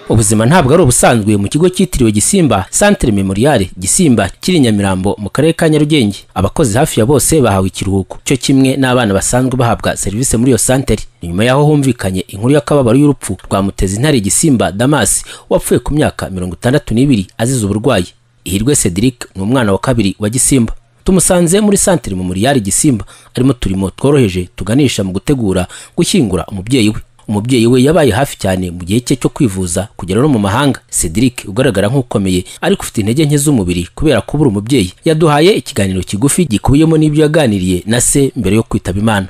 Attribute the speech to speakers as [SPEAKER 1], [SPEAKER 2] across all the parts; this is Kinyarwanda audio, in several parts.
[SPEAKER 1] ubuzima ntabwo ari ubusanzwe mu kigo cyitiriwe gisimba centre memorial gisimba kiri i nyamirambo mu karere ka nyarugenge abakozi hafi ya bose bahawe ikiruhuko cyo kimwe n'abana basanzwe bahabwa serivisi muri iyo santere nyuma yaho humvikanye inkuru y'akababaro y'urupfu rwa mutezi intare gisimba damas wapfuye ku myaka mirongo itandatu n'ibiri azize uburwayi ihirwe cedric ni umwana wa kabiri wa gisimba tumusanze muri santere memorial gisimba arimo turimo tworoheje tuganisha mu gutegura gushyingura umubyeyi we umubyeyi we yabaye hafi cyane mu gihe cye cyo kwivuza kugera no mu mahanga cedric ugaragara nk'ukomeye ariko ufite intege nke z'umubiri kubera kubura umubyeyi yaduhaye ikiganiro kigufi gikubiyemo n'ibyo yaganiriye na se mbere yo kwitaba imana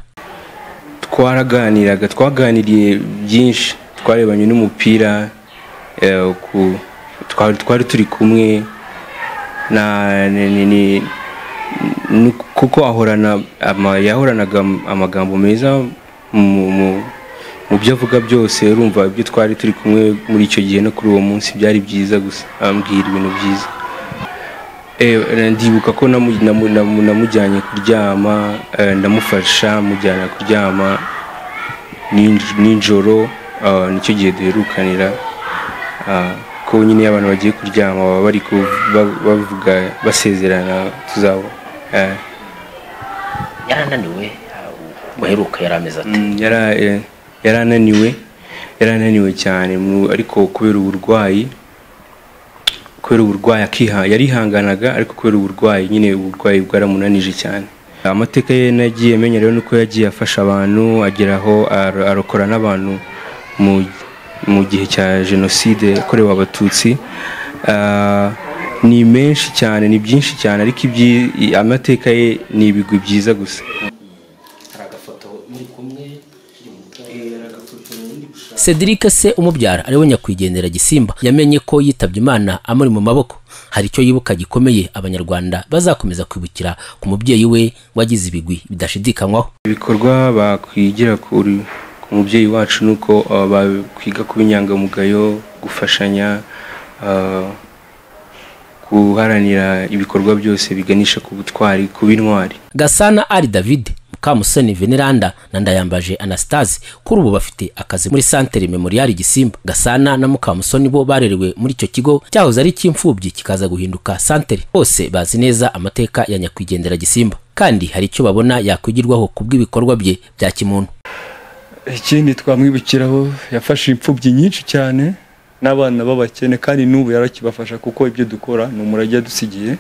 [SPEAKER 2] twaraganiraga twaganiriye byinshi twarebanye n'umupira eh, ku- twari twari turi kumwe na ni- ni- ni- ni- kuko ahorana ama- yahoranaga am- amagambo meza mu- mu- mu byo avuga byose urumva ibyo twari turi kumwe muri icyo gihe no kuri uwo munsi byari byiza gusa ambwira ibintu byiza Eh, ndibuka ko namu- namu- namu- namujyanye kuryama eh, ndamufasha mujyana kuryama ninj- nijoro ah, nicyo gihe duherukanira ah, ko nyine abantu bagiye kuryama baba bari ku- ba- bavuga basezerana tuzaba eh,
[SPEAKER 1] yarananiwe uheruka yari ameze
[SPEAKER 2] Mm, yara- eh, yarananiwe yarananiwe cyane mu- ariko kubera uburwayi kubera uburwayi akiha yarihanganaga ariko kubera uburwayi nyine uburwayi bwaramunanije cyane amateka ye nagiye menya rero nuko yagiye afasha abantu agera aho ar- arokora n'abantu mu, mu gihe cya jenoside yakorewe abatutsi Ah, ni menshi cyane ni byinshi cyane ariko ibyi- i- amateka ye ni ibigwi byiza gusa
[SPEAKER 1] Cedric se umubyara ariwe nyakwigendera Gisimba yamenye ko yitabye Imana amuri mu maboko hari icyo yibuka gikomeye abanyarwanda bazakomeza kwibukira ku mubyeyi we wagize ibigwi bidashidikanywaho
[SPEAKER 2] ibikorwa bakwigira kuri ku mubyeyi wacu ni uko uh, bakwiga kuba inyangamugayo gufashanya uh, guharanira ibikorwa byose biganisha ku butwari kuba intwari
[SPEAKER 1] Gasana Ari David Mukamusoni Veneranda na Ndayambaje Anastase kuri ubu bafite akazi muri Santere Memorial Gisimba Gasana na Mukamusoni bo barerewe muri icyo kigo cyahoze ari icy'imfubyi kikaza guhinduka Santere bose bazi neza amateka ya nyakwigendera Gisimba kandi hari icyo babona yakwigirwaho ku bw'ibikorwa bye bya kimuntu
[SPEAKER 3] ikindi twamwibukiraho yafashe imfubyi nyinshi cyane n'abana b'abakene kandi n'ubu yarakibafasha kuko ibyo dukora ni umurage yadusigiye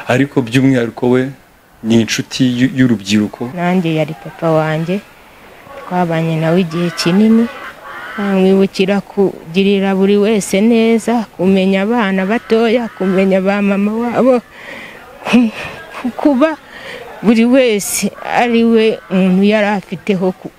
[SPEAKER 3] ariko by'umwihariko we ni inshuti y'u- y'urubyiruko
[SPEAKER 4] nanjye yari papa wanjye twabanye nawe igihe kinini bamwibukira kugirira buri wese neza kumenya abana batoya kumenya ba mama wabo ku- ku- kuba buri wese ari we umuntu yari afiteho ku-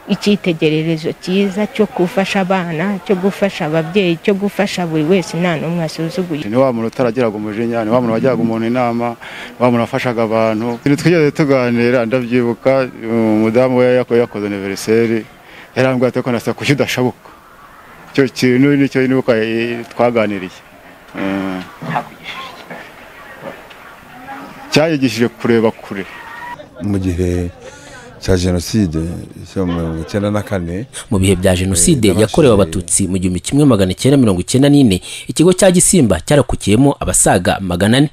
[SPEAKER 4] icyitegererezo cyiza cyo gufasha abana cyo gufasha ababyeyi cyo gufasha buri wese nta n'umwe asuzuguye
[SPEAKER 5] ni wa muntu utaragiraga umujinya ni wa muntu wagiraga umuntu inama ni wa muntu wafashaga abantu Ikintu twigeze tuganira ndabyibuka umudamu we yako yakoze aniveriseri yarambwira ati ko nasa kuki udashabuka icyo kintu nicyo nibuka eh, twaganiriye Mm. cyayigishije kureba kure
[SPEAKER 6] mu gihe cya jenoside cyo mu mirongo icyenda na kane
[SPEAKER 1] mu bihe bya jenoside
[SPEAKER 6] Eh,
[SPEAKER 1] yakorewe
[SPEAKER 6] nabashije-
[SPEAKER 1] abatutsi mu gihumbi kimwe magana cyenda mirongo icyenda n'ine ikigo cya gisimba cyarakukiyemo abasaga magana ane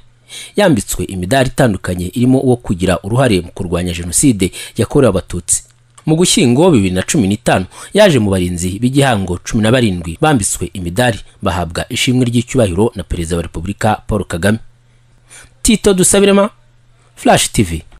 [SPEAKER 1] yambitswe imidari itandukanye irimo uwo kugira uruhare mu kurwanya jenoside yakorewe abatutsi mu gushyingo bibiri na cumi n'itanu yaje mu barinzi b'igihango cumi na barindwi bambitswe imidari bahabwa ishimwe ry'icyubahiro na perezida wa repubulika paul kagame tito dusabirema flash tv